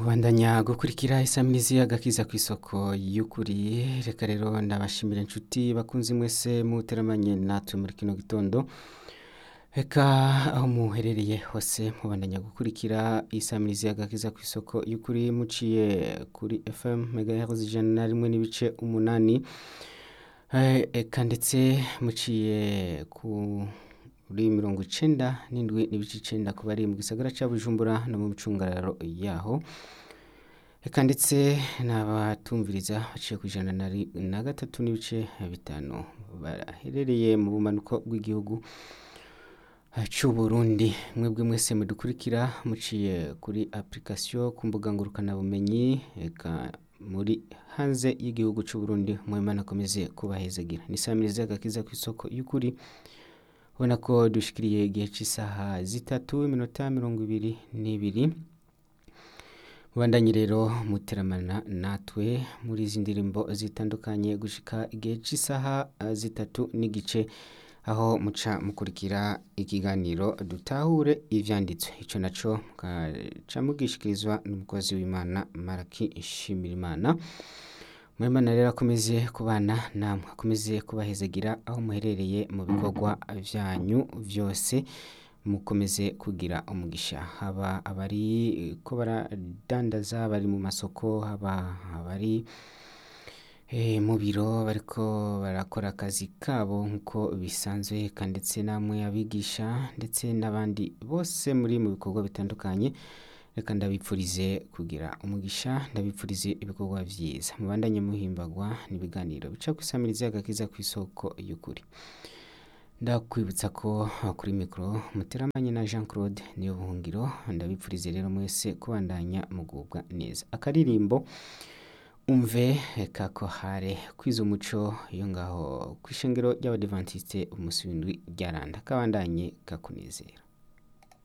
Mubandanya gukurikira isamirizi agakiza kw'isoko y'ukuri reka rero ndabashimira inshuti bakunzi mwese muteramanye natwe muri kino gitondo reka aho muherereye hose mubandanya gukurikira isamirizi agakiza kw'isoko y'ukuri muciye kuri FM megahertz ijana na rimwe n'ibice umunani Eh, eka ndetse muciye kuri mirongo icenda n'indwi n'ibice icenda ku bari mu gisagara ca Bujumbura no mu micungararo yaho eka ndetse n'abatumviriza baciye ku ijana na ri- na gatatu n'ibice bitanu baherereye mu bumanuko bw'igihugu eh, c'Uburundi mwebwe mwese mudukurikira muciye kuri application ku mbuga ngurukanabumenyi eka muri hanze y'igihugu c'Uburundi Mwimana akomeze kubahezagira ni samirizi agakiza kw'isoko y'ukuri ubona ko dushikiriye igihe c'isaha zitatu iminota mirongo ibiri n'ibiri mubandanye rero muteramana natwe muri izi ndirimbo zitandukanye gushika igihe c'isaha eh, zitatu n'igice aho muca mukurikira ikiganiro dutahure ivyanditswe ico naco mukaca mugishikirizwa n'umukozi w'Imana Maraki Nshimirimana Mwimana rero akomeze kubana namwe akomeze kubahezagira aho muherereye mu bikorwa vyanyu vyose mukomeze kugira umugisha haba abari ko baradandaza bari mu masoko haba abari eh, mu biro bariko barakora akazi kabo nk'uko bisanzwe eka ndetse namwe abigisha ndetse n'abandi bose muri mu bikorwa bitandukanye reka ndabipfurize kugira umugisha ndabipfurize ibikorwa vyiza mubandanye muhimbagwa n'ibiganiro bica kw'isamirizi agakiza kw'isoko y'ukuri ndakwibutsa ko ah, kuri mikoro muteramanye na Jean Claude niyo buhungiro ndabipfurize rero mwese kubandanya mugubwa neza akaririmbo umve kako hare kwiza umuco yo ngaho kw'ishengero ry'abadivantiste umunsi w'indwi ryaranda kabandanye kakunezera